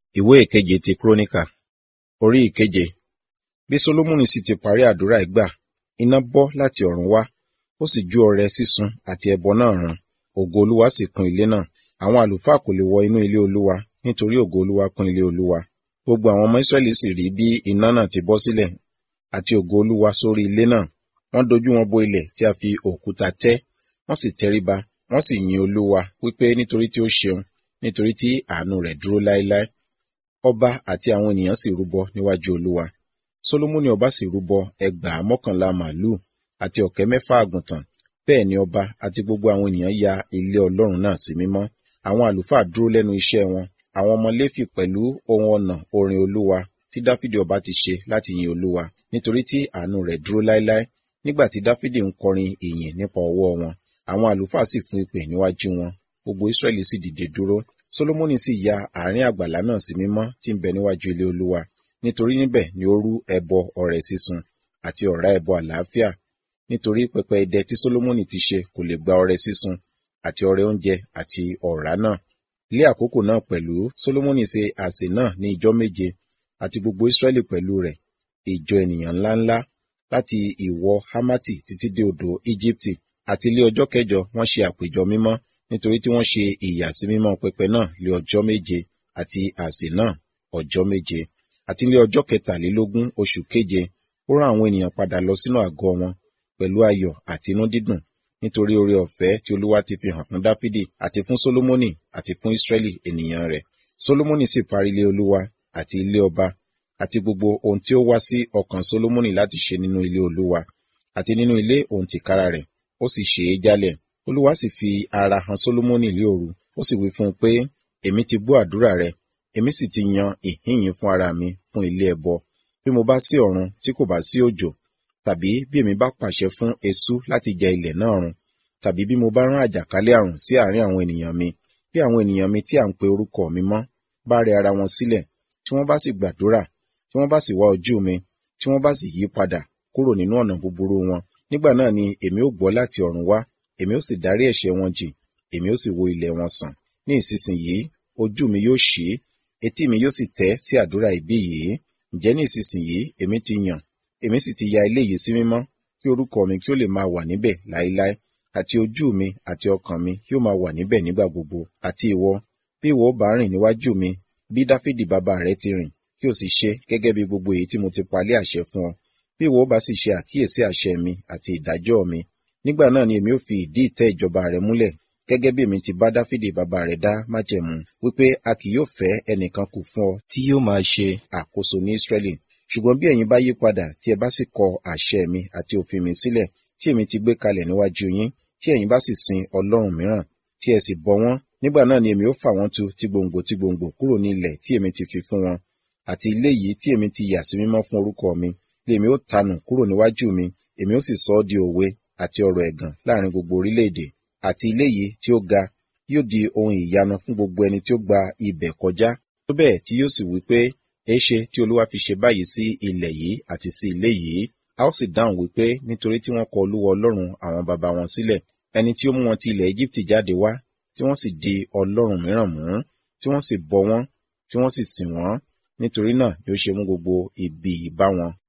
ìwé ìkeje ti kúrónìkà orí ìkeje bí solomoni sì ti parí àdúrà ìgbà iná bọ́ láti ọ̀run wá ó sì jó ọrẹ sísun àti ẹbọ náà run ògo olúwa sì kún ilé náà àwọn àlùfáà kò lè wọ inú ilé olúwa nítorí ògo olúwa kún ilé olúwa gbogbo àwọn ọmọ israẹli sì rí bí iná náà ti bọ́ sílẹ̀ àti ògo olúwa sórí ilé náà wọ́n dojú wọn bo ilẹ̀ tí a fi òkúta tẹ́ wọ́n sì tẹríba wọ́n sì yin olúwa wípé nítorí tí ó ṣeun nítorí tí àánú rẹ̀ dúró láéláé ọba àti àwọn ènìyàn sì rúbọ níwájú olúwa solomoni ọba sì rúbọ ẹgbàá mọ́kànlá màálù àti ọ̀kẹ́ mẹ́fà àgùntàn bẹ́ẹ̀ ni ọba àti gbogbo àwọn ènìyàn ya ilé ọlọ́run náà sí mímọ́ àwọn àlùfáà dúró lẹ́nu iṣẹ́ wọn àwọn ọmọ léfì pẹ̀lú ohun ọ̀nà orin olúwa tí dáfídì ọba ti ṣe láti yin olúwa nítorí tí àánú rẹ̀ dúró láéláé nígbà tí dáfídì ń kọrin ìyìn nípa ọwọ́ wọn àwọn àlùfáà sì fún ìpè níwájú wọn gbogbo israẹli sì dìde dúró solomoni sì ya àárín àgbàlá náà sí mímọ́ tí ń bẹ níwájú ilé olúwa nítorí níbẹ̀ ni ó rú ẹbọ ọrẹ sísun àti ọ̀rá ẹbọ àlàáfíà nítorí pẹpẹ idẹ tí solomoni ti ṣe kò lè gba ọrẹ sísun àti ọrẹ oúnjẹ àti ọ̀rá náà lé àkókò náà pẹ̀lú solomoni ṣe àsè náà ní ijọ́ méje àti gbogbo israẹli pẹ̀lú rẹ̀ ìjọ ènìyàn ńláńlá láti ìwọ hamati títí dé odò íjíbítì àti lé ọjọ́ kẹjọ wọ́n ṣe àpéjọ mímọ́ nítorí tí wọ́n ṣe ìyàsímímọ́ pẹpẹ náà lé ọjọ́ méje àti àsè náà ọjọ́ méje àti lé ọjọ́ kẹtàlélógún oṣù keje ó rán àwọn ènìyàn padà lọ sínú àgọ́ wọn pẹ̀lú ayọ̀ àti inú dídùn nítorí oore ọ̀fẹ́ tí olúwa ti fi hàn fún dáfídì àti fún solomoni àti fún israẹli ènìyàn rẹ̀ solomoni sì parí ilé olúwa àti ilé ọba àti gbogbo ohun tí ó wá sí ọkàn solomoni láti ṣe nínú ilé olúwa àti nínú ilé òun tìkára rẹ̀ ó sì ṣe é jálẹ̀ olúwa sì fi ara hàn solomoni lé òru ó sì wí fún un pé èmi ti gbọ́ àdúrà rẹ èmi sì ti yan ìhínyìn fún ara mi fún ilé ẹbọ bí mo bá sí ọ̀run tí kò bá sí òjò tàbí bí èmi bá pàṣẹ fún eṣú láti jẹ ilẹ̀ náà run tàbí bí mo bá rán àjàkálẹ̀ àrùn sí àárín àwọn ènìyàn mi bí àwọn ènìyàn mi tí à ń pe orúkọ mi mọ́ bá rẹ ara wọn sílẹ̀ tí wọ́n bá sì gbàdúrà tí wọ́n bá sì wá ojú mi tí wọ́n bá sì yí padà kúrò nínú ọ̀nà búburú wọn nígbà náà ni èmi ó gbọ́ láti ọ̀run wá èmi ó sì dárí ẹ̀ṣẹ̀ wọn jì èmi ó sì wo ilẹ̀ wọn sàn ní ìsinsìnyí ojú mi yóò ṣí etí mi yóò sì tẹ́ sí àdúrà ìbí yìí ǹjẹ́ ní ìsinsìnyí èmi ti yàn èmi sì ti ya ilé yìí sí mímọ́ kí orúkọ mi kí ó lè máa wà níbẹ̀ láéláé àti ojú mi àti ọkàn mi yóò máa wà níbẹ̀ nígbà gbogbo àti ìwọ bí ìwọ bá rìn níwájú mi bí dáfídì bàbá rẹ ti rìn kí o sì ṣe gẹ́gẹ́ bí gbogbo èyí tí mo ti palẹ̀ àṣẹ fún ọ bí ìwọ bá sì ṣe àkíyèsí àṣẹ mi àti ìdájọ́ mi nígbà náà ni èmi ó fi ìdí ìtẹ́ ìjọba rẹ múlẹ̀ gẹ́gẹ́ bí èmi ti bá dáfídì bàbá rẹ̀ dá májẹ̀mú wípé a kì yóò fẹ́ ẹnìkan kù fún ọ tí yóò máa ṣe àkóso ní Ísírẹ́lì ṣùgbọ́n bí ẹ̀yin bá yí padà tí ẹ bá sì kọ àṣẹ mi àti òfin mi sílẹ̀ tí èmi ti gbé kalẹ̀ níwájú yín tí ẹ̀yin bá sì sin ọlọ́run mìíràn tí ẹ sì bọ wọ́n nígbà náà ni èmi ó fà wọ́n tu ti gbòǹgbò ti gbòǹgbò kúrò ní ilẹ̀ tí èmi ti fi fún wọn àti ilé yìí tí èmi ti yà sí mímọ́ fún orúkọ mi lèmi ó tanù kúrò níwájú mi èmi ó sì sọ ọ́ di òwe àti ọ̀rọ̀ ẹ̀gàn láàrin gbogbo orílẹ̀-èdè àti ilé yìí tí ó ga yóò di ohun ìyanu fún gbogbo ẹni tí ó gba ibẹ̀ kọjá tó bẹ́ẹ̀ tí yóò sì wí pé èéṣe tí olúwa fi ṣe báyìí sí ilẹ̀ yìí àti sí ilé yìí a ó sì dáhùn wípé nítorí tí wọ́n kọ olúwa ọlọ́run àwọn baba wọn sílẹ̀ ẹni tí ó mú wọn ti ilẹ̀ Íjíbítì jáde wá tí wọ́n sì di ọlọ́run mìíràn mú tí wọ́n sì bọ wọ́n tí wọ́n sì sìn wọ́n nítorí náà ni ó ṣe mú gbogbo ibi yìí bá wọn